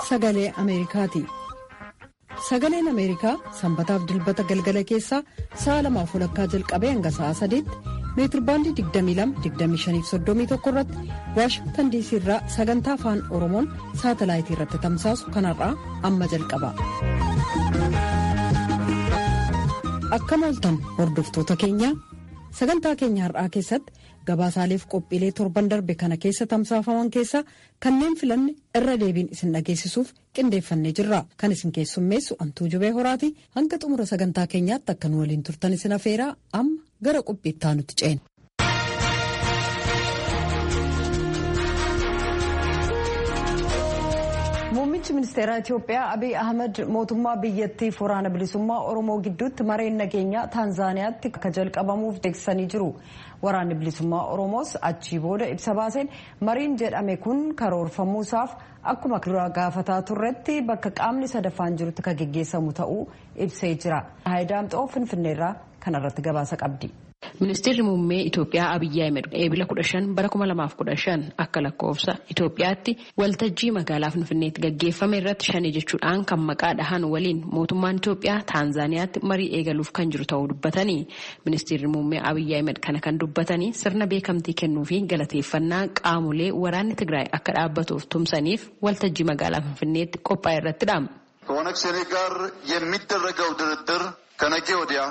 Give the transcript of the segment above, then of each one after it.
sagalee Ameerikaati. Sagaleen Ameerikaa sanbataaf dilbata galgala keessaa sa'a lamaaf walakkaa jalqabee hanga sa'a sadiitti meetirbaandii 22-25-31 irratti waashingtan diisii irraa sagantaa afaan oromoon saatalaayitii irratti tamsaasu kanarraa amma jalqaba. Akkam ooltan hordoftoota keenya sagantaa keenya har'aa keessatti gabaasaaleef qophiilee torban darbe kana keessa tamsaafaman keessaa kanneen filanne irra deebiin isin dhageessisuuf qindeeffannee jirra kan isin keessummeessu antuu jubee horaati hanga xumura sagantaa keenyaatti akka nu waliin turtan isin afeeraa amma gara qophiittaa nutti ceena. Muummichi ministeeraa Itiyoophiyaa Abiy Ahmed mootummaa biyyattiif waraana bilisummaa Oromoo gidduutti mareen nageenyaa Taanzaaniyaatti akka jalqabamuuf beeksisanii jiru. Waraanni bilisummaa Oromoos achii booda ibsa baaseen mariin jedhame kun karoorfamuusaaf akkuma dura gaafataa turretti bakka qaamni sadaffaan jirutti kan geggeessamu ta'uu ibsee jira. Haayidaamxoo Finfinneerraa kanarratti gabaasa qabdi. Ministeerri muummee Itoophiyaa Abiyyi Ahmed eebila 15 bara 2015 akka lakkoofsa Itoophiyaatti waltajjii magaalaa Finfinneetti gaggeeffame irratti shanii jechuudhaan kan maqaa dhahan waliin mootummaan Itoophiyaa Taanzaaniyaatti marii eegaluuf kan jiru ta'uu dubbatanii ministeerri muummee Abiyyi Ahmed kana kan dubbatanii sirna beekamtii kennuu fi galateeffannaa qaamolee waraanni Tigraay akka dhaabbatuuf tumsaniif waltajjii magaalaa Finfinneetti qophaa'e irrattidha. ከኦነግ ሸኔ ጋር የሚደረገው ድርድር ከነገ ወዲያ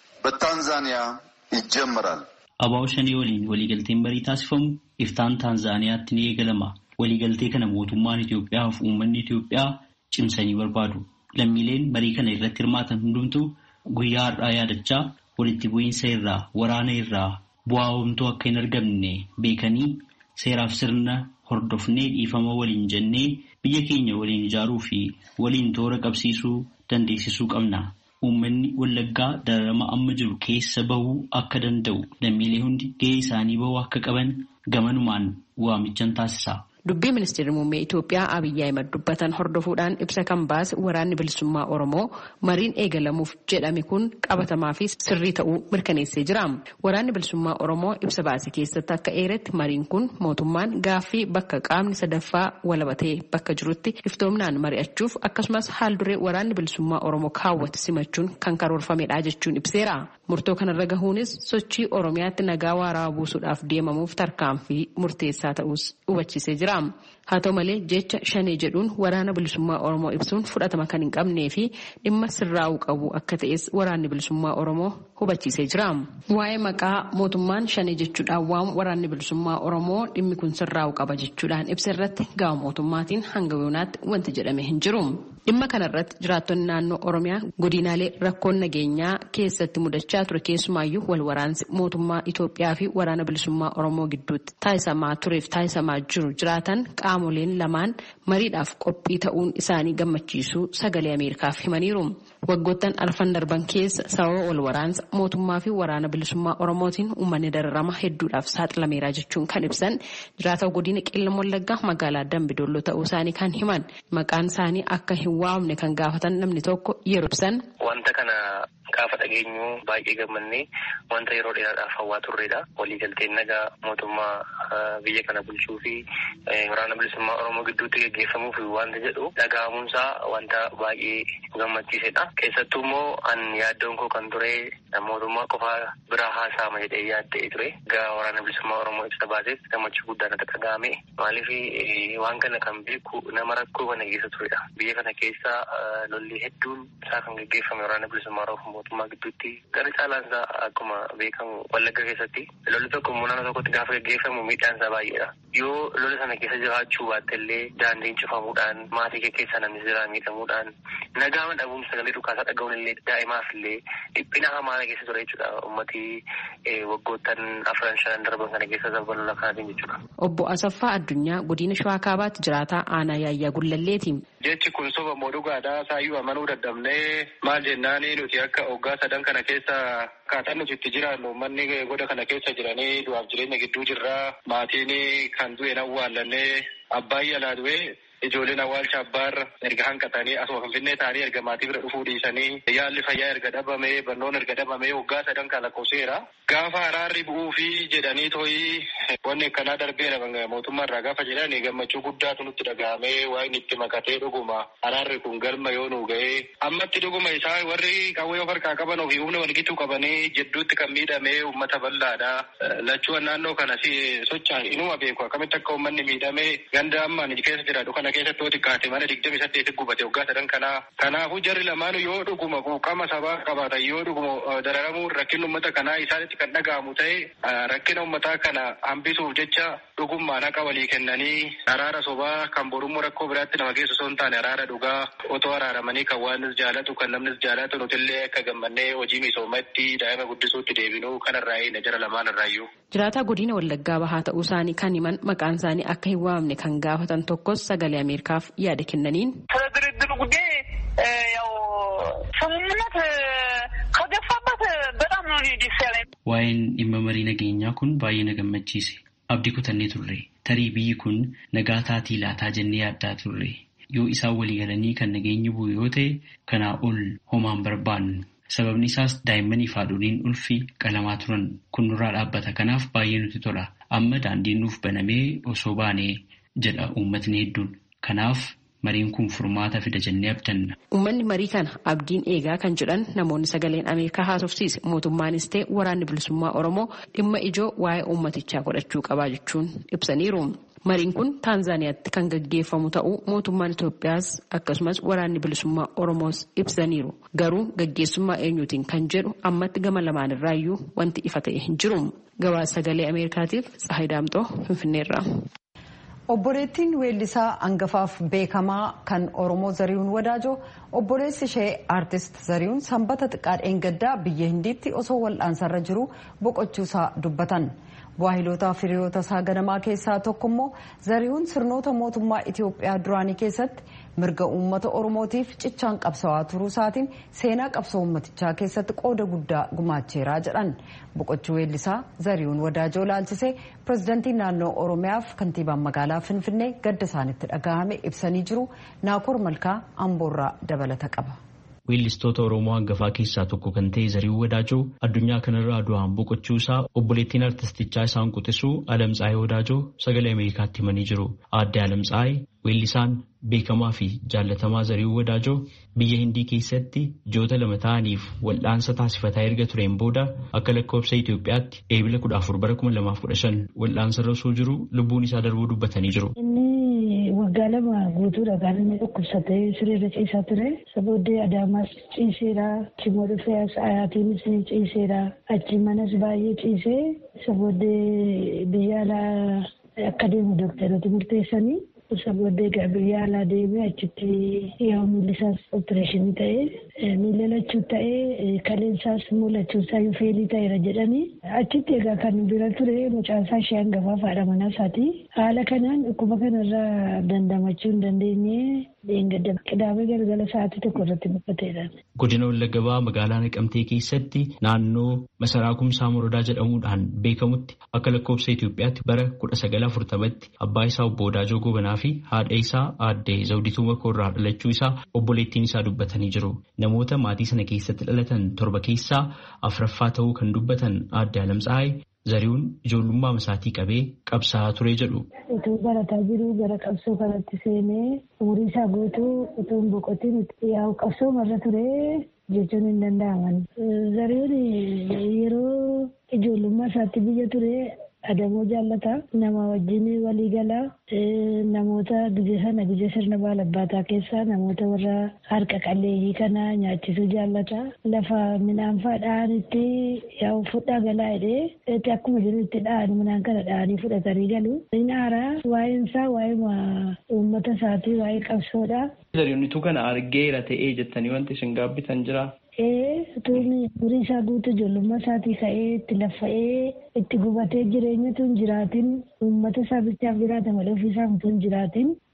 በታንዛኒያ ይጀምራል። አባው ሸኔ waliin waliigalteen marii taasifamu iftaan taanzaaniyaatti ni eegalama. Waliigaltee kana mootummaan Itoophiyaa fi uummanni Itoophiyaa cimsanii barbaadu. Lammiileen marii kana irratti hirmaatan hundumtuu guyyaa har'aa yaadachaa walitti bu'iinsa irraa waraana irraa bu'aa homtuu akka hin argamne beekanii seeraaf sirna hordofnee dhiifama waliin jennee biyya keenya waliin ijaaruu fi waliin toora qabsiisuu dandeessisuu qabna. Uummanni Wallaggaa dararama amma jiru keessa bahuu akka danda'u lammiilee hundi gahee isaanii bahuu akka qaban gamanumaan waamichan taasisa. Dubbii ministeerri muummee Itoophiyaa Abiyyi Ahimad dubbatan hordofuudhaan ibsa kan baase waraanni bilisummaa Oromoo mariin eegalamuuf jedhame kun qabatamaa fi sirrii ta'uu mirkaneessee jira. Waraanni bilisummaa Oromoo ibsa baase keessatti akka eeretti mariin kun mootummaan gaaffii bakka qaamni sadaffaa walabatee bakka jirutti iftoomnaan mari'achuuf akkasumas haal duree waraanni bilisummaa Oromoo kaawwate simachuun kan karoorfamedha jechuun ibseera. Murtoo kanarra gahuunis sochii Oromiyaatti nagaa waaraa buusuudhaaf deemamuuf tarkaanfii murteessaa ta'us hubachiisee jira. Haa ta'u malee jecha shanee jedhuun waraana bilisummaa Oromoo ibsuun fudhatama kan hin qabnee fi dhimma sirraa'uu qabu akka ta'es waraanni bilisummaa Oromoo hubachiisee jira. Waa'ee maqaa mootummaan shanee jechuudhaan waamu waraanni bilisummaa Oromoo dhimmi kun sirraa'uu qaba jechuudhaan ibsa irratti gama mootummaatiin hanga yoonaatti wanti jedhame hin jiru. Dhimma kanarratti jiraattonni naannoo Oromiyaa godinaalee rakkoon nageenyaa keessatti mudachaa ture keessumaayyuu wal waraansi mootummaa Itoophiyaa fi waraana bilisummaa Oromoo gidduutti taasisamaa tureef taasisamaa jiru jiraatan qaamoleen lamaan mariidhaaf qophii ta'uun isaanii gammachiisuu sagalee Ameerikaaf himaniiru. Waggoottan arfan darban keessa sababa wal waraansa mootummaa fi waraana bilisummaa Oromootiin uummanni dararama hedduudhaaf saaxilameera jechuun kan ibsan jiraata godina qeellam wallaggaa magaalaa Dambidolloo ta'uu isaanii kan himan maqaan isaanii akka hin waamne kan gaafatan namni tokko yeroo ibsan. Wanta kana gaafa dhageenyu baay'ee gammannee wanta yeroo dheeraadhaaf hawwaa turredha. Waliigalteen nagaa mootummaa biyya kana bulchuu fi waraana bilisummaa Oromoo gidduutti gaggeeffamuuf wanta jedhu dhaga'amuunsaa wanta baay'ee gammachiisedha. Keessattuu immoo an yaaddoon koo kan ture mootummaa qofaa biraa haasa'ama jedhee yaaddee ture. Egaa waraana bilisummaa Oromoo ibsa baaseef gammachuu guddaan natti dhaga'ame. Maaliif waan kana kan beeku nama rakkoo kana keessa turedha. Biyya kana keessa lolli hedduun isaa kan gaggeeffame waraana bilisummaa Oromoo mootummaa gidduutti gara caalaan isaa akkuma beekamu wallagga keessatti lolli tokko immoo naannoo tokkotti gaafa gaggeeffamu miidhaan isaa baay'eedha. Yoo lola sana keessa jiraachuu baatte illee daandiin cufamuudhaan maatii kee keessa namni jira miidhamuudhaan nagaama dhabuun sagalee dhukaasaa dhaga'uun illee daa'imaaf illee dhiphina hamaa keessa ture jechuudha uummatii waggoottan afran shanan darban kana keessa sababa lola kanaatiin jechuudha. Obbo Asaffaa Addunyaa godina Shawaa Kaabaatti jiraataa aanaa yaayyaa gullalleeti. Jechi kun soba moo dhugaadhaa saayyuu amanuu dadhabnee maal jennaanii nuti akka hoggaa sadan kana keessa akkaataan nuti itti jiraannu uummanni goda kana keessa jiranii du'aaf jireenya gidduu jirraa maatiin kan du'e awwaallannee abbaan yalaa du'e ijoolleen awwaalcha abbaarra erga hanqatanii asuma finfinnee ta'anii erga maatii bira dhufuu dhiisanii yaalli fayyaa erga dhabamee barnoon erga dhabamee waggaa sadan kan lakkoofseera. Gaafa araarri bu'uu fi jedhanii tooyi wanni akkanaa darbee mootummaa irraa gaafa jedhan gammachuu guddaatu nutti dhaga'amee waa inni itti makatee dhuguma araarri kun galma yoo nu ga'ee ammatti dhuguma isaa warri qawwee of harkaa qaban ofii humna walgituu qabanii jidduutti kan miidhamee uummata bal'aadha. Lachuun naannoo kana socho'an inuma beeku akkamitti akka uummanni miidhamee ganda ammaan keessa jiraatu kana keessatti yoo xiqqaate mana digdami saddeeti gubate waggaa sadan kanaa. Kanaafuu jarri lamaanuu yoo dhuguma quuqama sabaa qabaatan yoo dhuguma dararamuu rakkinni uummata kanaa isaanitti kan dhaga'amu ta'e rakkina uummataa kana hambisuuf jecha dhugummaan haqa walii kennanii araara sobaa kan borummoo rakkoo biraatti nama geessu osoo hin taane araara dhugaa otoo araaramanii kan waanis jaalatu kan namnis jaalatu nutillee akka gammannee hojii misoomatti daa'ima guddisuutti deebinuu kanarraa na jara lamaan irraayyuu. Jiraataa godina Wallaggaa bahaa ta'uu isaanii kan himan maqaan isaanii akka hin waamne kan gaafatan tokkos sagalee Ameerikaaf yaada kennaniin. ስምምነት ከገፋበት በጣም ነው ደስ ያለኝ። Waa'een dhimma marii nageenyaa kun baay'ee na gammachiise. Abdii kutannee turre. Tarii biyyi kun nagaa taatii laataa jennee yaaddaa turre. Yoo isaan walii galanii kan nageenyi bu'u yoo ta'e kanaa ol homaan barbaannu. Sababni isaas daa'immanii fi haadholiin ulfi qalamaa turan kun nurraa dhaabbata. Kanaaf baay'ee nutti tola. Amma daandiin nuuf banamee osoo baanee jedha uummatni hedduun. Kanaaf mariin kun furmaata fida jennee abdanna. Uummanni marii kana abdiin eegaa kan jedhan namoonni sagaleen Ameerikaa haasofsiise mootummaanis ta'e waraanni bilisummaa Oromoo dhimma ijoo waa'ee uummatichaa godhachuu qabaa jechuun ibsaniiru. Mariin kun Taanzaaniyaatti kan gaggeeffamu ta'uu mootummaan Itoophiyaas akkasumas waraanni bilisummaa Oromoos ibsaniiru. Garuu gaggeessummaa eenyuutiin kan jedhu ammatti gama lamaan irraayyuu wanti ifa ta'e hin jiru. Gabaasa sagalee Ameerikaatiif Tsahayi Daamxoo Finfinneerra. Obboleettiin weellisaa hangafaaf beekamaa kan Oromoo Zarihuun Wadaajoo obboleessi ishee aartist Zarihuun sanbata xiqqaa dheengaddaa biyya Hindiitti osoo wal'aansarra jiru boqochuusaa dubbatan. Waahiloota firiyoota isaa ganamaa keessaa tokko immoo Zarihuun sirnoota mootummaa Itoophiyaa duraanii keessatti mirga uummata Oromootiif cichaan qabsawaa turuu isaatiin seenaa qabsoo uummatichaa keessatti qooda guddaa gumaacheeraa jedhan. Boqochuu weellisaa Zarihuun Wadaajoo laalchisee pirezidantiin naannoo Oromiyaaf kantiibaan magaalaa Finfinnee gadda isaanitti dhagahame ibsanii jiru. Naakoor Malkaa Amboorraa dabalata qaba. Weellistoota Oromoo hangafaa keessaa tokko kan ta'e Zarihuun Wadaajoo addunyaa kanarraa du'aan boqochuu isaa obboleettiin artistichaa isaan quxisuu Alamtsaayee Wadaajoo sagalee Ameerikaatti himanii jiru. Aadde Alamtsaayee weellisaan beekamaa fi jaallatamaa Zarihuun Wadaajoo biyya Hindii keessatti ji'oota lama ta'aniif wal'aansa taasifataa erga tureen booda akka lakkoofsa Itoophiyaatti eebila kudha afur bara kuma lamaaf kudha shan wal'aansarra osoo jiru lubbuun isaa darbuu dubbatanii jiru. waggaa lama guutuudha kan inni dhukkubsatee sireerra ciisaa ture sabooddee adaamaas ciiseera chimoo dhufee ayaatiinis ciiseera achi manas baay'ee ciisee sabooddee biyya alaa akka deemu dooktarooti murteessanii sabooddee biyya alaa deemee achitti yoo miillisaas opereeshinii ta'ee miila lachuu ta'ee kaleensaas mul'achuusaa yoo feelii ta'eera jedhanii achitti egaa kan bira ture mucaasaa ishee hangafaa faadha manaa isaati haala kanaan dhukkuba kanarraa dandamachuu hin dandeenye dheengadda qidaamee galgala sa'aatii tokko irratti boqoteedha. Godina Wallagabaa magaalaa Naqamtee keessatti naannoo masaraa kumsaa morodaa jedhamuudhaan beekamutti akka lakkoofsa Itoophiyaatti bara kudha sagala afurtamatti abbaa isaa obbo Wadaajoo Gobanaa fi haadha isaa aadde Zawdituu Makoorraa dhalachuu isaa obboleettiin isaa dubbatanii jiru. Namoota maatii sana keessatti dhalatan torba keessaa afraffaa ta'uu kan dubbatan aadde Alamtsaayee Zarihuun ijoollummaa isaatii qabee qabsaa'aa ture jedhu. Utuu barataa jiru gara qabsoo kanatti seenee umurii isaa guutuu utuu hin boqotiin yaa'u qabsoo marra ture jechuun hin danda'aman. Zarihuun yeroo ijoollummaa isaatti biyya ture adamoo jaallata nama wajjin walii gala namoota gizee sana gizee sirna baalabbaataa keessaa namoota warra harka qalleeyyii kana nyaachisuu jaallata lafa midhaan faa dha'anitti yaa'u fudhaa galaa jedhee akkuma jiru itti dha'an midhaan kana dha'anii fudhatanii galu inni haaraa waa'een isaa waa'ee uummata isaatii waa'ee qabsoodha. Zarihuunitu kana argeera ta'ee jettanii wanti isin gaabbitan jira. Ee tuunni umurii isaa guutuu ijoollummaa isaatii ka'ee itti laffa'ee itti gubatee jireenyatu hin jiraatin uummata isaa bichaaf jiraata malee ofii isaa utuu hin jiraatin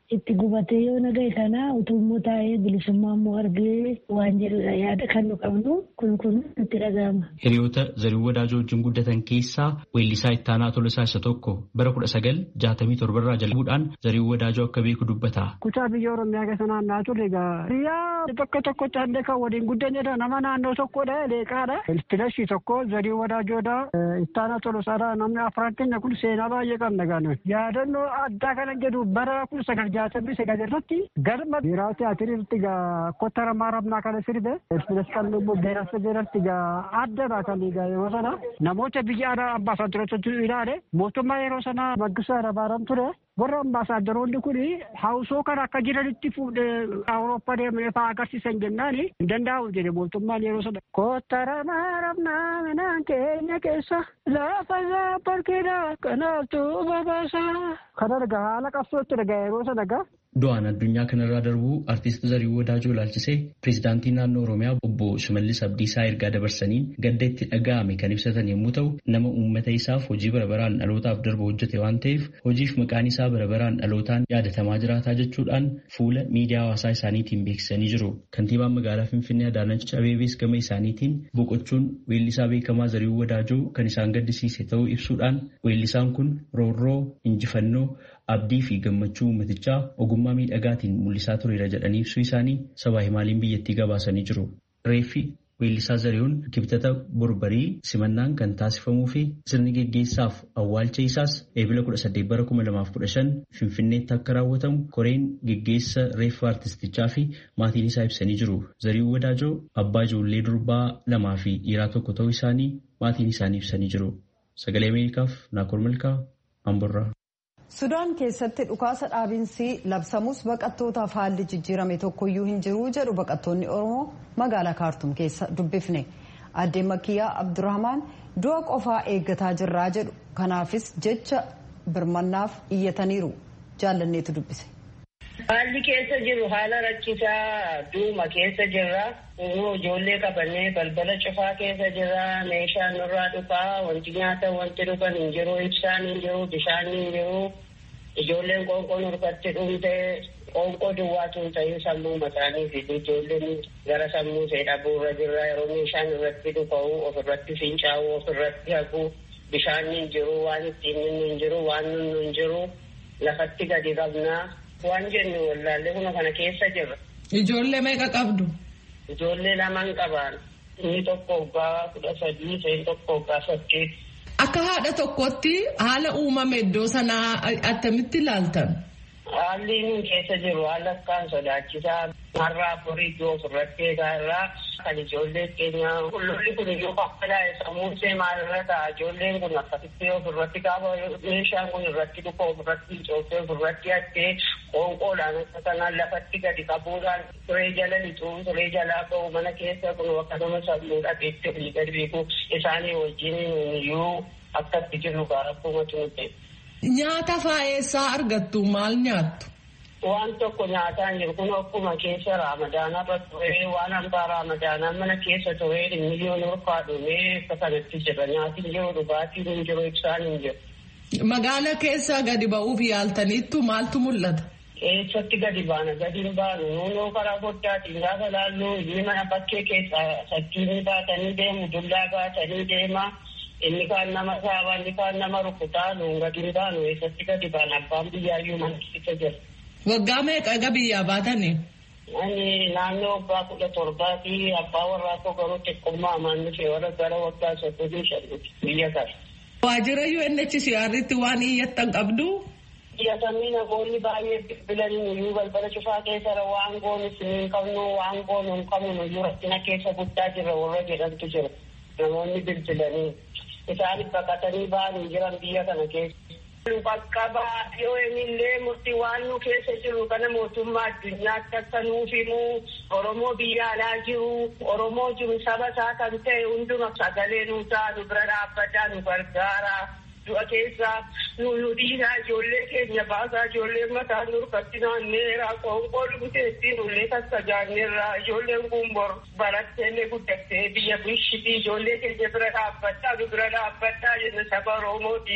itti gubatee yoo nagaye kana utuu immoo taa'ee bilisummaa immoo argee waan jedhudha yaada kan nu qabnu kun kun nutti dhaga'ama. Hiriyoota Zariin Wadaajoo wajjin guddatan keessaa weellisaa ittaanaa Tolosaa isa tokko bara kudha sagal jaatamii torbarraa jalqabuudhaan Zariin Wadaajoo akka beeku dubbata. Kutaa biyya Oromiyaa keessa naanna'aa turre egaa biyya tokko tokkotti hande kan waliin guddanedha nama naannoo tokkodha leeqaadha. Filashii tokko Zariin Wadaajoodha ittaanaa Tolosaadha namni afran keenya kun seenaa baay'ee qabna gaanu. Yaadannoo addaa kana jedhu bara kun sagal jaatamii sagal irratti galma biiraa tiyaatiriitti egaa kottara maaramnaa kana sirbe filash kan immoo beerasa beeratti egaa addadha kan egaa yeroo sana namoota biyya alaa ambaasaadarotatu ilaale mootummaa yeroo sana maggisaa Hayilamaariyaam ture warra ambaasaadaronni kun hawsoo kana akka jiranitti fuudhee awurooppaa deemee fa'aa agarsiisan jennaan hin danda'amu jedhe mootummaan yeroo sana. Kottara maaramnaa minaan keenya keessa lafa zaabbarkeedha kanaaftu babaasa. Kana dhagaa haala qabsootti dhagaa yeroo sana dhagaa. Du'aan addunyaa kanarraa darbuu artiist Zariin Wadaajoo ilaalchisee pireezidaantii naannoo Oromiyaa obbo Shimallis Abdiisaa ergaa dabarsaniin gadda itti dhaga'ame kan ibsatan yommuu ta'u nama uummata isaaf hojii barabaraan dhalootaaf darbu hojjete waan ta'eef hojiif maqaan isaa barabaraan dhalootaan yaadatamaa jiraataa jechuudhaan fuula miidiyaa hawaasaa isaaniitiin beeksisanii jiru. Kantiibaan magaalaa Finfinnee Adaanach Abeebees gama isaaniitiin boqochuun weellisaa beekamaa Zariin Wadaajoo kan isaan gaddisiise ta'uu ibsuudhaan weellisaan kun roorroo injifannoo abdii fi gammachuu uummatichaa ogummaa miidhagaatiin mul'isaa tureera jedhanii ibsuu isaanii sabaa himaaliin biyyattii gabaasanii jiru. Reeffi weellisaa Zarihuun kibxata borbarii simannaan kan taasifamuu fi sirni geggeessaaf awwaalcha isaas eebila 18 bara 2015 Finfinneetti akka raawwatamu koreen geggeessa reeffa artistichaa fi maatiin isaa ibsanii jiru. Zarihuun Wadaajoo abbaa ijoollee durbaa lamaa fi dhiiraa tokko ta'uu isaanii maatiin isaanii ibsanii jiru. Sagalee Ameerikaaf Naakoor Malkaa Amborraa. Sudaan keessatti dhukaasa dhaabinsi labsamus baqattootaaf haalli jijjiirame tokkoyyuu hin jiru jedhu baqattoonni Oromoo magaalaa Kaartum keessa dubbifne. Addee Makiyyaa Abdurrahmaan du'a qofaa eeggataa jirraa jedhu. Kanaafis jecha birmannaaf iyyataniiru. Jaallanneetu dubbise. Haalli keessa jiru haala rakkisaa duuma keessa jirra. Kunuu ijoollee qabannee balbala cufaa keessa jirra. Meeshaan nurraa dhufaa. Wanti nyaatan wanti dhugan hin jiru. Ibsaan hin jiru. Bishaan hin jiru. Ijoolleen qoonqoo nurkatti dhumte. Qoonqoo duwwaatu hin ta'in sammuu mataanii fi ijoolleen gara sammuu ishee dhabuurra jirra. Yeroo meeshaan irratti dhufa'u ofirratti fincaa'u ofirratti haqu. Bishaan hin jiru. Waan ittiin hin jiru. Waan nunnu hin jiru. Lafatti gadi qabnaa. Waan jennu wallaallee kuma kana keessa jirra. Ijoollee meeqa qabdu? Ijoollee lamaan qaban. Inni tokko waggaa kudha sadii, isheen tokko waggaa saddeet. Akka haadha tokkotti haala uumame iddoo sanaa attamitti ilaaltan? Haalli inni keessa jiru haala akkaan sodaachisaa har'aa afurii iddoo ofirratti eegaa irraa kan ijoollee keenya qulqulli kun iyyuu qaqqalaa'e sammuu ishee maalirra ta'a ijoolleen kun akkasitti ofirratti gaafa meeshaan kun irratti dhufa ofirratti cooftee ofirratti hattee qoonqoodhaan akka kanaan lafatti gadi qabuudhaan turee jala lixuu turee jalaa ba'u mana keessa kun akkasuma sammuu dhabeetti olii gadi beeku isaanii wajjin iyyuu akkatti jiru akkuma tuute. Nyaata faayeessaa argattu maal nyaattu? Waan tokko nyaataan jiru kun akkuma keessa raamadaanaa irra turee waan hambaa raamadaanaa mana keessa turee miliyoon urfaa dhumee akka kanatti jira nyaatiin jiru dhugaatiin hin jiru ibsaan hin jiru. Magaala keessa gadi ba'uuf yaaltaniittu maaltu mul'ata? Eessatti gadi baana gadi hin baanu nuunoo karaa foddaatiin gaafa laalluu inni mana bakkee keessa sakkiinii baatanii deemu dullaa baatanii deema. inni kaan nama saaba inni kaan nama rukutaa nuun gadi hin baanu eessatti gadi baana abbaan biyyaayyuu mana keessa jira. Waggaa meeqa ega biyyaa baatanii? Ani naannoo waggaa kudha torbaa fi abbaa warraa koo garuu xiqqummaa amaan nuti warra gara waggaa soddomii shannuti biyya kana. Waajjira UNHCR'tti waan iyyattan qabdu? Iyyatamii namoonni baay'ee bilbilanii nuyyuu balbala cufaa keessara waan goonu hin qabnu waan goonu hin qabnu nuyyuu rakkina keessa guddaa jirra warra jedhantu jira. Namoonni bilbilanii. isaan baqatanii ba'anii jiran biyya kana keessa. Bakka baay'ee illee murtii waan nu keessa jiru kana mootummaa addunyaatti akka nuuf himu Oromoo biyya alaa jiru Oromoo jiru saba isaa kan ta'e hunduma sagalee nu ta'a nu bira dhaabbataa nu gargaara. Du'a keessa nu nu dhiiraa ijoollee keenya baasaa ijoollee mataa nurkatti naanneera qoonqoo dhuguteetti nullee tattajaanneerra ijoolleen kun bor baratteellee guddattee biyya bulchitii ijoollee keenya bira dhaabbadhaa nu bira dhaabbadhaa jenna saba Oromootiin.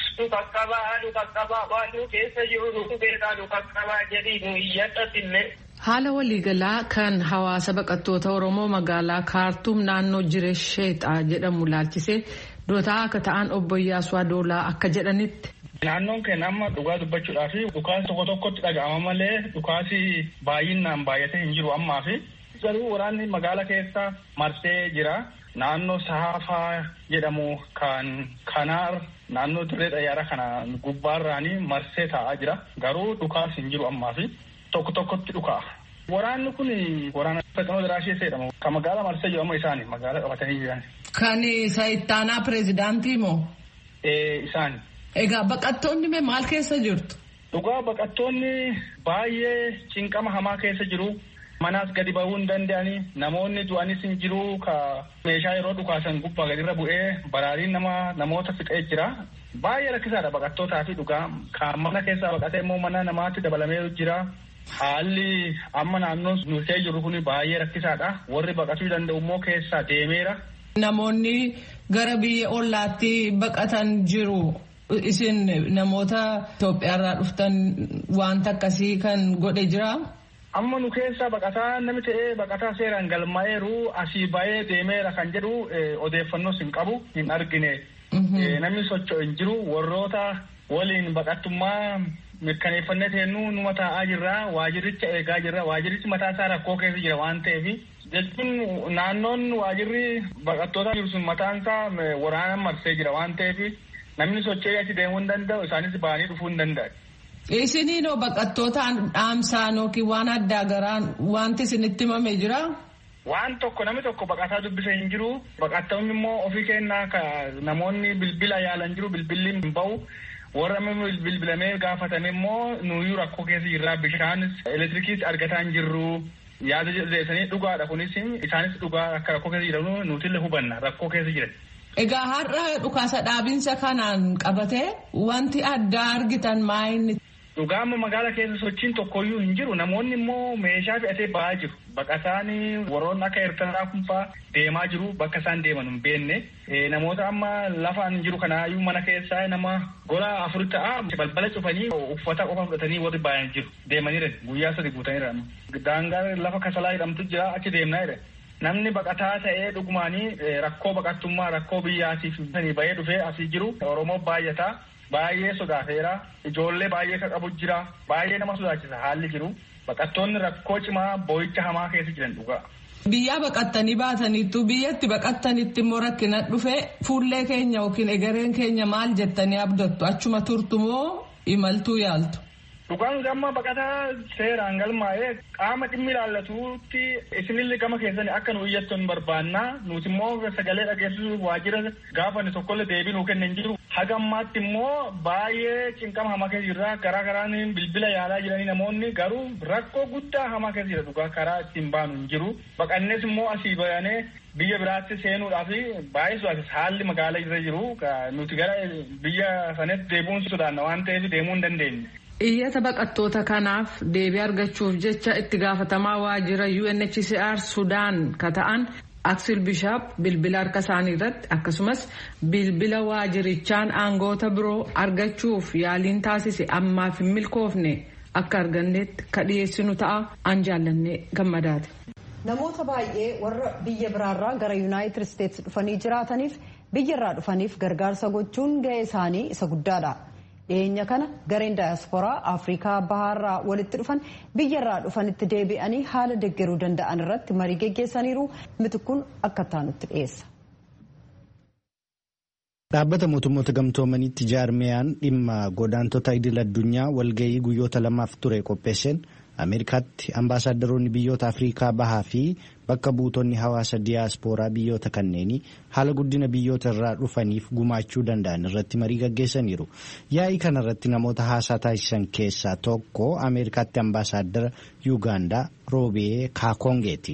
nu qaqqabaa nu qaqqabaa waan nu keessa jiru nu beekaa nu qaqqabaa jedhii nu iyyadhatillee. Haala waliigalaa kan hawaasa baqattoota Oromoo magaalaa Kaartuum naannoo Jireesheexaa jedhamu laalchisee dootaa akka ta'an obbo Iyyaasuu Adoolaa akka jedhanitti. Naannoon keenya amma dhugaa dubbachuudhaa fi dhukaasi tokko tokkotti dhaga'ama malee dhukaasi baay'inaan baay'atee hin jiru ammaa fi garuu waraanni magaala keessa marsee jira. Naannoo Saafaa jedhamu kan Kanaar naannoo dirree xayyaara kana gubbaarraanii marsee taa'aa jira. Garuu dhukaas hin jiru ammaa fi tokko tokkotti dhukaa. Waraanni kun waraana Fexinoo Diraashee jedhamu kan magaalaa marsee jiru amma isaani magaalaa qabatanii jiran. Kan isa ittaanaa pireezidaantii moo? Isaani. Egaa baqattoonni mee maal keessa jirtu? Dhugaa baqattoonni baay'ee cinqama hamaa keessa jiru. Manaas gadi bahuu hin danda'anii namoonni du'anis hin jiru ka meeshaa yeroo dhukaasan gubbaa gadirra bu'ee baraariin nama namoota fixee jira. Baay'ee rakkisaadha baqattootaa fi dhugaa kan mana keessaa baqatee immoo mana namaatti dabalamee jira. Haalli amma naannoo nuusee jiru kun baay'ee rakkisaadha. Warri baqatuu danda'u immoo keessaa deemeera. Namoonni gara biyya ollaatti baqatan jiru. Isin namoota Itoophiyaarraa dhuftan wanta akkasii kan godhe jira. Amma nu keessa baqataa namni ta'ee baqataa seeraan galmaa'eeru asii ba'ee deemeera kan jedhu odeeffannoos hin qabu hin argine. Namni socho'u hin jiru warroota waliin baqattummaa mirkaneeffannee teennu numa taa'aa jirra waajiricha eegaa jirra waajirichi mataa isaa rakkoo keessa jira waan ta'eef jechuun naannoon waajirri baqattoota jiru sun mataan isaa waraanaan marsee jira waan ta'eef namni socho'ee achi deemuu hin danda'u isaanis ba'anii dhufuu hin danda'u. Isiniinoo baqattoota dhaamsaan yookiin waan addaa garaan wanti isinitti himamee jira? Waan tokko namni tokko baqataa dubbise hin jiru. Baqattoonni immoo ofii kennaa namoonni bilbila yaalan jiru bilbilli hin bahu. Warra bilbilamee gaafatame immoo nuyyuu rakkoo keessa jirra bishaanis elektirikiis argataa hin jirru. Yaada jedhanii dhugaadha kunis isaanis dhugaa akka rakkoo keessa jiran nutillee hubanna rakkoo keessa jiran. Egaa har'a dhukaasa dhaabinsa kanaan qabatee wanti addaa argitan maayinni. Dhugaa amma magaala keessa sochiin tokkoyyuu hin jiru namoonni immoo meeshaa fe'atee ba'aa jiru. Baqataan warroonni akka Eertiraa kunfaa deemaa jiru bakka isaan deeman hin beekne. Namoota amma lafaan jiru kanaayyuu mana keessaa nama gola afur ta'a balbala cufanii uffata qofa fudhatanii warri baay'een jiru. Deemaniira guyyaa sadi guutaniira. Daangaa lafa kasalaa jedhamtu jira achi deemnaa jedhe. Namni baqataa ta'ee dhugumaanii rakkoo baqattummaa rakkoo biyyaatiif bahee dhufee asii jiru Oromoo baay'ataa. Baay'ee sodaateera. Ijoollee baay'ee kan qabu jira. Baay'ee nama sodaachisa haalli jiru. Baqattoonni rakkoo cimaa boo'icha hamaa keessa jiran dhugaa. Biyyaa baqattanii baataniittu biyyatti baqattanitti immoo rakkina dhufe fuullee keenya yookiin egereen keenya maal jettanii abdattu achuma turtu moo imaltuu yaaltu? Dhugaan gama baqataa seeraan galmaa'ee qaama dhimmi ilaallatuutti isinillee gama keessanii akka nu iyyattoon barbaannaa nuti immoo sagalee dhageessisuuf waajjira gaafanne tokkollee deebii nuu kennan jiru. Haga ammaatti immoo baay'ee cinqama hamaa keessa jirra garaa garaan bilbila yaalaa jiranii namoonni garuu rakkoo guddaa hamaa keessa jira dhugaa karaa ittiin baanu hin jiru. Baqannees immoo asii bayanee biyya biraatti seenuudhaaf baay'ee sodaachisa haalli magaalaa irra jiru nuti gara biyya sanatti deebi'uun sodaanna waan ta'eef deemuu hin dandeenye. Iyyata baqattoota kanaaf deebii argachuuf jecha itti gaafatamaa waajjira UNHCR Sudaan ka ta'an Aksil Bishaap bilbila harka isaanii irratti akkasumas bilbila waajirichaan aangoota biroo argachuuf yaaliin taasise ammaaf hin milkoofne akka arganneetti ka dhiyeessinu ta'a an jaallannee gammadaati. Namoota baay'ee warra biyya biraarraa gara Yuunaayitid Isteetsi dhufanii jiraataniif biyyarraa dhufaniif gargaarsa gochuun gahee isaanii isa guddaadha. dhiyeenya kana gareen daayasporaa afrikaa bahaarraa walitti dhufan biyyarraa dhufanitti deebi'anii haala deeggaruu danda'an irratti marii geggeessaniiru mitikkuun akka taanutti dhiyeessa. Dhaabbata mootummoota gamtoomaniitti jaarmiyaan dhimma godaantota idil addunyaa walgahii guyyoota lamaaf ture qopheesseen Ameerikaatti ambaasaadarroonni biyyoota Afrikaa bahaa fi bakka buutonni hawaasa diyaaspooraa biyyoota kanneenii haala guddina biyyoota irraa dhufaniif gumaachuu danda'an irratti marii gaggeessaniiru. Yaa'ii kanarratti namoota haasaa taasisan keessaa tokko Ameerikaatti ambaasaaddara Yuugaandaa Roobee Kaakongeeti.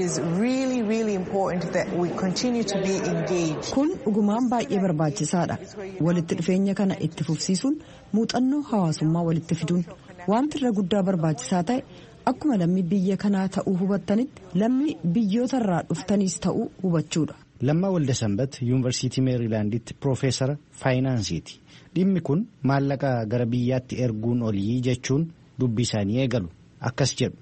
Kun dhugumaan baay'ee barbaachisaadha. Walitti dhufeenya kana itti fufsiisuun muuxannoo hawaasummaa walitti fiduun wanti irra guddaa barbaachisaa ta'e akkuma lammii biyya kanaa ta'uu hubattanitti lammii biyyoota irraa dhuftaniis ta'uu hubachuudha. Lammaa Waldasambat Yuunivarsiitii Meerilaanditti Piroofeesara Faayinaansiiti. Dhimmi kun maallaqa gara biyyaatti erguun olii jechuun dubbii isaanii eegalu. Akkas jedhu.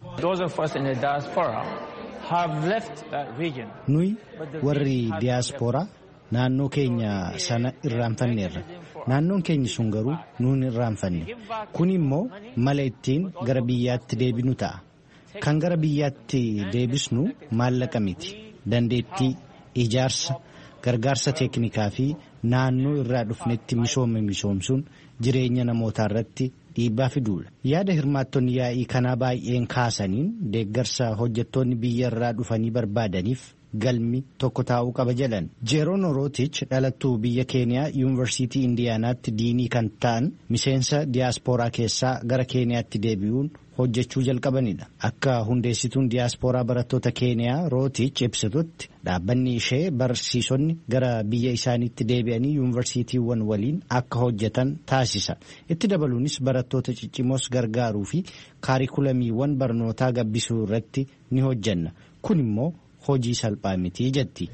Nuyi warri diyaaspooraa naannoo keenya sana irraanfanneerra. Naannoon keenya sun garuu nuun irraanfanne. Kun immoo mala ittiin gara biyyaatti deebinu ta'a. Kan gara biyyaatti deebisnu maallaqa miti. Dandeettii, ijaarsa, gargaarsa teeknikaa fi naannoo irraa dhufnetti misoome misoomsuun jireenya namootaa irratti dhiibbaa fiduudha. Yaada hirmaattonni yaa'ii kanaa baay'een kaasaniin deeggarsa hojjettoonni biyya irraa dhufanii barbaadaniif galmi tokko taa'uu qaba jedhan. Jeeroon Orootich dhalattuu biyya Keeniyaa Yuunivarsiitii Indiyaanaatti diinii kan ta'an miseensa diyaaspooraa keessaa gara Keeniyaatti deebi'uun hojjechuu jalqabanidha. Akka hundeessituun diyaaspooraa barattoota Keeniyaa Rootich ibsitutti dhaabbanni ishee barsiisonni gara biyya isaaniitti deebi'anii yuunivarsiitiiwwan waliin akka hojjetan taasisa. Itti dabaluunis barattoota ciccimoos gargaaruu fi kaarikulamiiwwan barnootaa gabbisuu irratti ni hojjanna. Kun immoo hojii salphaa miti jetti.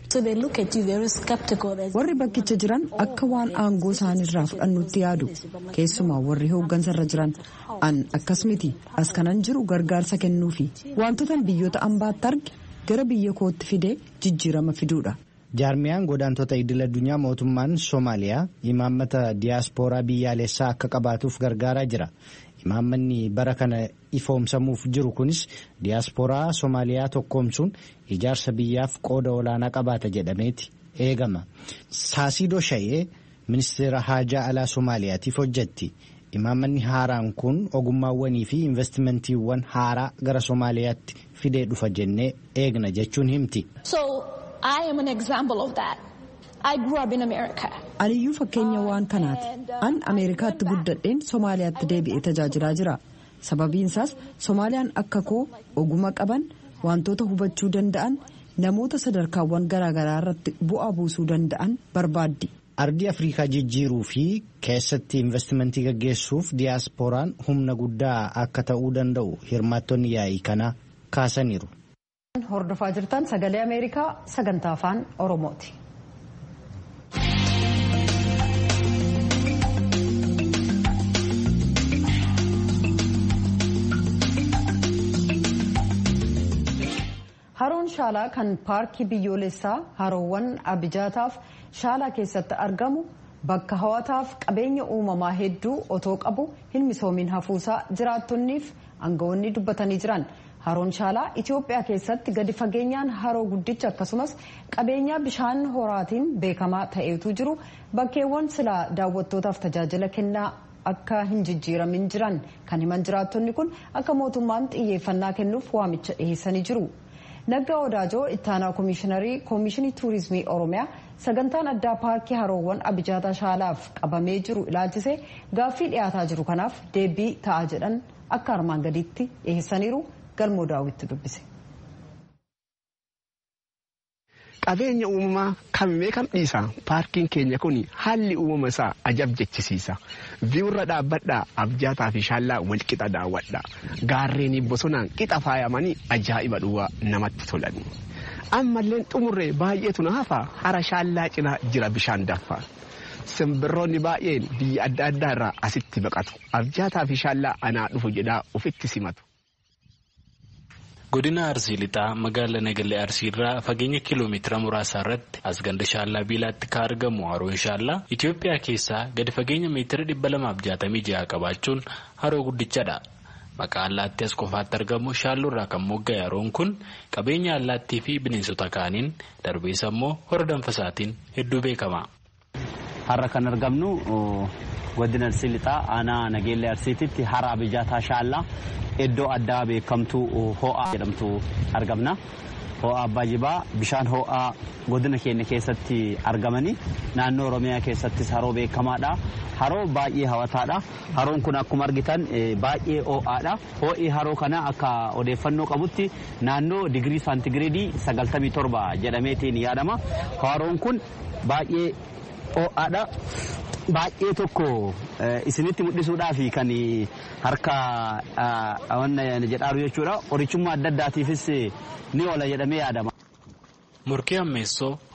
Warri bakkicha jiran akka waan aangoo isaaniirraa fudhannutti yaadu keessumaa warri hooggansarra jiran an akkas miti as kanan jiru gargaarsa kennuufi wantoota biyyoota ambaatti arge gara biyya kootti fidee jijjiirama fiduudha. Jaarmiyaan godaantota idil addunyaa mootummaan Soomaaliyaa imaammata diyaaspooraa biyyaalessaa akka qabaatuuf gargaaraa jira. Imaammanni bara kana ifoomsamuuf jiru kunis diyaaspooraa Soomaaliyaa tokkoomsuun ijaarsa biyyaaf qooda olaanaa qabaata jedhameeti eegama. Saasiidoo Shayee ministeera haajaa alaa Soomaaliyaatiif hojjetti. Imaammanni haaraan kun ogummaawwanii fi investimentiiwwan haaraa gara Soomaaliyaatti fidee dhufa jennee eegna jechuun himti. Aniyyuu fakkeenya waan kanaati. An Ameerikaatti guddadheen Somaaliyaatti deebi'ee tajaajilaa jira. Sababiin isaas Somaaliyaan akka koo oguma qaban wantoota hubachuu danda'an namoota sadarkaawwan garaagaraa irratti bu'aa buusuu danda'an barbaaddi. Ardii Afrikaa jijjiiruu fi keessatti investimentii gaggeessuuf diyaasporaan humna guddaa akka ta'uu danda'u hirmaattonni yaa'ii kanaa kaasaniiru. Hordofaa jirtan sagalee Ameerikaa sagantaa afaan Oromooti. Haroon shaalaa kan paarkii biyyoolessaa haroowwan abijaataaf shaalaa keessatti argamu bakka hawwataaf qabeenya uumamaa hedduu otoo qabu hin misoomin hafuusaa jiraattonniif aangawoonni dubbatanii jiran. Haroon shaalaa Itoophiyaa keessatti gadi fageenyaan haroo guddicha akkasumas qabeenya bishaan horaatiin beekamaa ta'etu jiru bakkeewwan silaa daawwattootaaf tajaajila kennaa akka hin jijjiiramin jiran kan himan jiraattonni kun akka mootummaan xiyyeeffannaa kennuuf waamicha dhiheessanii jiru. Naggaa Odaajoo ittaanaa koomishiinarii koomishinii tuurizimii Oromiyaa sagantaan addaa paarkii haroowwan abijaataa shaalaaf qabamee jiru ilaalchisee gaaffii dhiyaataa jiru kanaaf deebii ta'a jedhan akka armaan gadiitti dhiheessaniiru galmoo daawwitti dubbise. Qabeenya uumamaa kamimee kam dhiisa paarkiin keenya kun haalli uumama isaa ajab jechisiisa. Viiwurra dhaabbadhaa abjaataa fi shaallaa walqixa daawwadha. Gaarreenii bosonaan qixa faayamanii ajaa'iba dhuwaa namatti tolan. Ammalleen xumurree baay'eetu na hafa hara shaallaa cinaa jira bishaan daffa. Simbirroonni baay'een biyya adda addaa irraa asitti baqatu. Abjaataa fi shaallaa anaa dhufu jedhaa ofitti simatu. godina arsii lixaa magaalaa nagalee arsii irraa fageenya kiiloomeetira muraasa irratti as ganda shaallaa biilaatti kan argamu haroon shaallaa itiyoophiyaa keessaa gadi fageenya meetira dhibba lamaaf jaatamii jaha qabaachuun haroo guddichadha maqaa allaattii as qofaatti argamu shaalloo irraa kan mogga'e haroon kun qabeenya allaattii fi bineensota kaaniin darbees ammoo hora danfasaatiin hedduu beekama. har'a kan argamnu godina arsii lixaa aanaa nageellee arsiititti hara abijaataa shaallaa iddoo addaa beekamtu ho'aa jedhamtu argamna. Ho'aa abbaa jibaa bishaan ho'aa godina keenya keessatti argamanii naannoo oromiyaa keessattis haroo beekamaadha. Haroo baay'ee hawwataadha. Haroon kun akkuma argitan baay'ee ho'aadha. Ho'i haroo kana akka odeeffannoo qabutti naannoo digirii saantigireedii 97 jedhameetiin yaadama. Haroon kun baay'ee ho'aadha. Baay'ee tokko isinitti mul'isuudhaaf kan harka jedhaaru jechuudha. Qorichummaa adda addaatiifis ni oola jedhamee yaadama. Murkii ammeessoo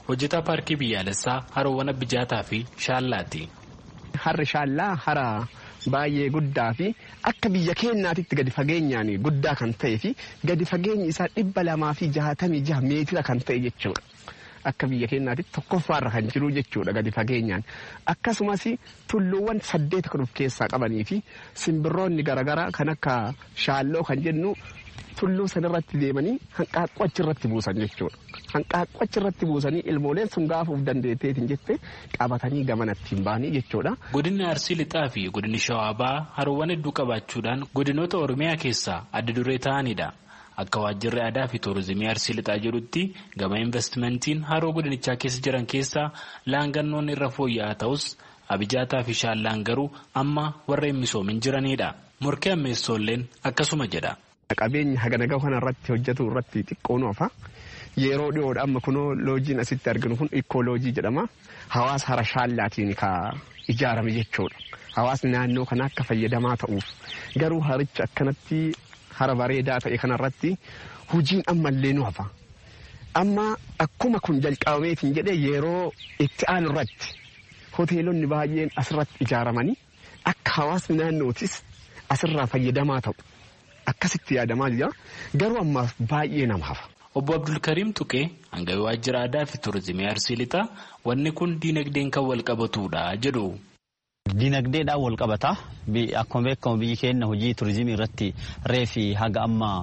hojjetaa paarkii biyyaalessaa haroowwan Abijaataa fi Shaallaati. Harri Shaallaa hara baay'ee guddaa fi akka biyya keenyaatitti gadi fageenyaan guddaa kan ta'ee fi gadi fageenyi isaa dhibba lamaa fi jahatamii jaha meetira kan ta'e jechuudha. Akka biyya keenyaatitti tokkoffaarra kan jiru jechuudha gadi fageenyaan. Akkasumas tulluuwwan saddeet kan of keessaa qabanii fi simbirroonni garaagaraa kan akka shaalloo kan jennu tulluu sanarratti deemanii hanqaaqqoo achirratti buusan jechuudha. Hanqaaqqoo achirratti buusanii ilmooleen sun gaafuuf dandeetteetiin jette qabatanii gamanatti hin baanii jechuudha. Godinni Arsii Lixaa fi godinni Shawaa Bahaa haroowwan hedduu qabaachuudhaan godinoota Oromiyaa keessaa adda duree ta'anidha. Akka waajjirri aadaa fi tuurizimii Arsii Lixaa jedhutti gama investimentiin haroo godinichaa keessa jiran keessaa laangannoon irra fooyya'aa ta'us abijaataa fi shaallaan garuu amma warra hin misoomin jiranidha. Morkee ammeessoolleen akkasuma jedha. Qabeenya hagana gahu kanarratti hojjetu irratti xiqqoon ofa. Yeroo dhiyoodha amma kunoo loojiin asitti arginu kun ikkooloojii jedhama. Hawaasa hara shaallaatiin ka ijaarame jechuudha. Hawaasni naannoo kana akka fayyadamaa ta'uuf garuu haricha akkanatti hara bareedaa ta'e kanarratti hojiin ammallee nu hafa. Amma akkuma kun jalqabameetiin jedhee yeroo itti aanu irratti hoteelonni baay'een asirratti ijaaramanii akka hawaasni naannootis asirraa fayyadamaa ta'u. Akkasitti yaadamaa jira garuu ammaaf baay'ee nama hafa. Obbo Abdulkariim Tuqee hangawii waajjira aadaa fi tuurizimii Arsii Lixaa wanni kun diinagdeen kan wal qabatudha jedhu. Diinagdeedhaan wal qabata. Akkuma beekamu biyyi keenya hojii turizimii irratti reefi haga amma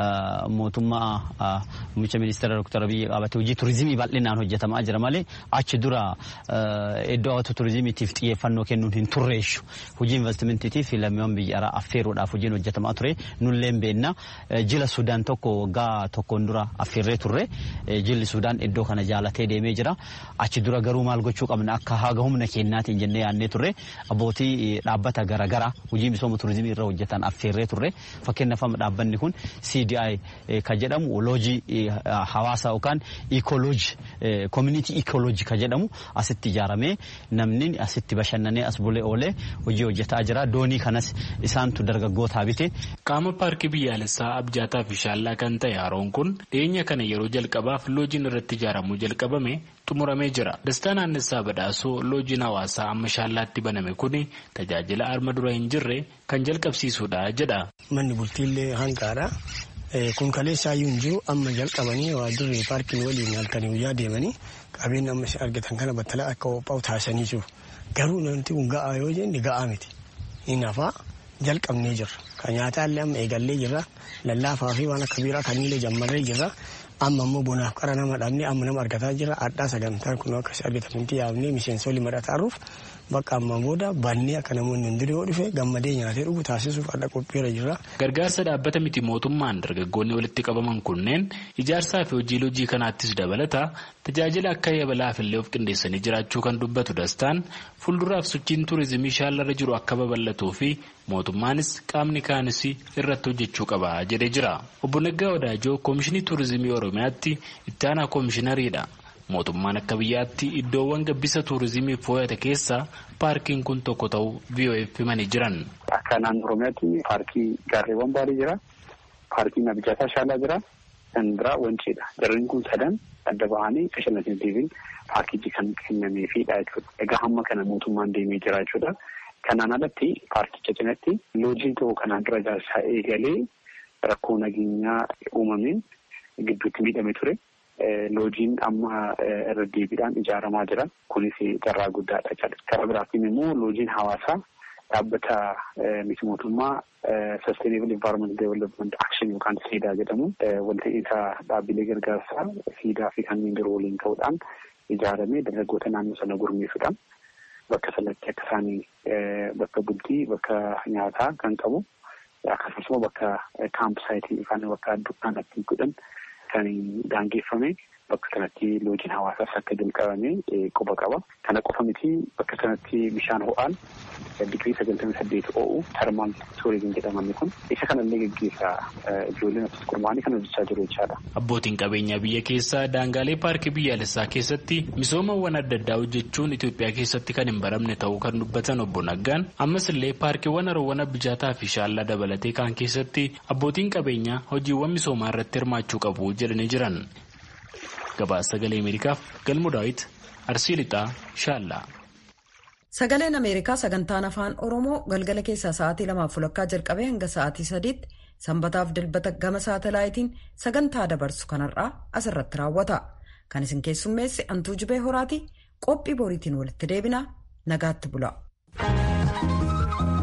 mootummaa muummicha ministeera Dr. Abiyyi qabate hojii turizimii bal'inaan hojjetamaa jira malee achi dura iddoo hawwata turizimiitiif xiyyeeffannoo kennuun hin turreessu. Hojii investimentiitiif lammiiwwan biyya alaa affeeruudhaaf hojiin hojjetamaa ture nulleen beenna. Jila Sudaan tokko waggaa tokkoon dura affeerree turre. Jilli Sudaan iddoo kana jaalatee deemee jira. Achi dura garuu maal gochuu qabna akka haga humna keenyaatiin jennee yaadnee turre. abbootii dhaabbata garaagaraa hojii misooma turizimii irra hojjetan affeerree turre fakkeenyaaf dhaabbanni kun CDI ka jedhamu loojii hawaasa yookaan iikooloojii koominiitii iikooloojii ka jedhamu asitti ijaaramee namni asitti bashannanee as bulee oolee hojii hojjetaa jira doonii kanas isaantu dargaggootaa bite. Qaama paarkii biyyaalessaa abjaataa fi shaallaa kan ta'e haroon kun dhiyeenya kana yeroo jalqabaaf loojiin irratti ijaaramuu jalqabame xumuramee jira. Dastaa naannessaa badhaasoo loojiin hawaasaa amma shaallaatti baname kun tajaajila arma dura hin jirre kan jalqabsiisudha jedha. Manni bultiillee hanqaadha. Kun kaleessaayyuu hin jiru amma jalqabanii waajjirri paarkiin waliin halkanii guyyaa deemanii qabeenya amma argatan kana battalaa akka qophaa'u taasisanii jiru. Garuu namti kun ga'aa yoo jenne ga'aa miti. Inni hafaa jalqabnee jirra. Kan nyaataallee amma eegallee jirra. Lallaafaa fi waan akka biiraa kaniilee jammarree jirra. amma immoo bonaaf qara nama dhabnee amma nama argataa jira addaa sagantaan kun akkasii argatanitti yaabnee miseensolii madhataaruuf bakka amma booda bannee akka namoonni hundinuu yoo dhufe gammadee nyaatee dhugu taasisuuf adda qophiirra jira. Gargaarsa dhaabbata miti mootummaan dargaggoonni walitti qabaman kunneen ijaarsaa fi hojii lojii kanaattis dabalata tajaajila akka yabalaaf illee of qindeessanii jiraachuu kan dubbatu dastaan fuulduraaf sochiin tuurizimii shaallarra jiru akka babal'atuu fi mootummaanis qaamni kaanis irratti hojjechuu qaba jedhee jira. Obbo Naggaa Wadaajoo Koomishinii Tuurizimii Oromiyaatti itti aanaa koomishinariidha. Mootummaan akka biyyaatti iddoowwan gabbisa tuurizimiif fooyyate keessaa paarkiin kun tokko ta'uu VOF himanii jiran. Akka naannoo Oromiyaatti paarkii gaarreewwan baarii jira. Paarkiin Abijaataa Shaalaa jira. Kan biraa Wanciidha. Jarreen kun sadan adda bahanii bashannansiisiin paarkichi kan kennameefidha jechuudha. Egaa hamma kana mootummaan deemee jira jechuudha. Kanaan alatti paarkicha cinatti loojiin tokko kanaan dura ijaarsaa eegalee rakkoo nageenyaa uumameen gidduutti miidhame ture. Loojiin amma irra deebiidhaan ijaaramaa jira. Kunis carraa guddaadha jechuudha. Karaa biraatiin immoo loojiin hawaasaa dhaabbata miti mootummaa Sustainable Environment Development Action yookaan siidaa jedhamu walta'iinsa dhaabbilee gargaarsaa siidaa fi kanneen biroo waliin ta'uudhaan ijaaramee dargaggoota naannoo sana gurmeessuudhaan bakka sanatti akka isaanii bakka bultii bakka nyaataa kan qabu akkasumas immoo bakka kaampsaayitii yookaan bakka dukkaanatti godhan kan daangeffame bakka sanatti loojiin hawaasaas akka jalqabame quba qaba. Kana qofa miti bakka sanatti bishaan ho'aan digirii sagaltamii saddeet o'u termaal tuurizim jedhamanni kun isa kanallee geggeessaa ijoolleen akkasumas gurmaanii kan hojjechaa jiru jechaadha. Abbootiin qabeenyaa biyya keessaa daangaalee paarkii biyyaalessaa keessatti misoomawwan adda addaa hojjechuun Itoophiyaa keessatti kan hin baramne ta'uu kan dubbatan obbo Naggaan ammas illee paarkiiwwan haroowwan abijaataa fi shaallaa dabalatee kan keessatti abbootiin qabeenyaa hojiiwwan misoomaa irratti hirmaachuu qabu jedhanii jiran. gabaasa sagalee ameerikaaf galmoo daawit arsii lixaa shaallaa. Sagaleen Ameerikaa sagantaan afaan Oromoo galgala keessaa sa'aatii lamaaf fulakkaa jalqabee hanga sa'aatii sadiitti sanbataaf dilbata gama saatalaayitiin sagantaa dabarsu kanarraa asirratti raawwata. Kan isin keessummeesse Antuu Jibee Horaati qophii boriitiin walitti deebinaa nagaatti bula.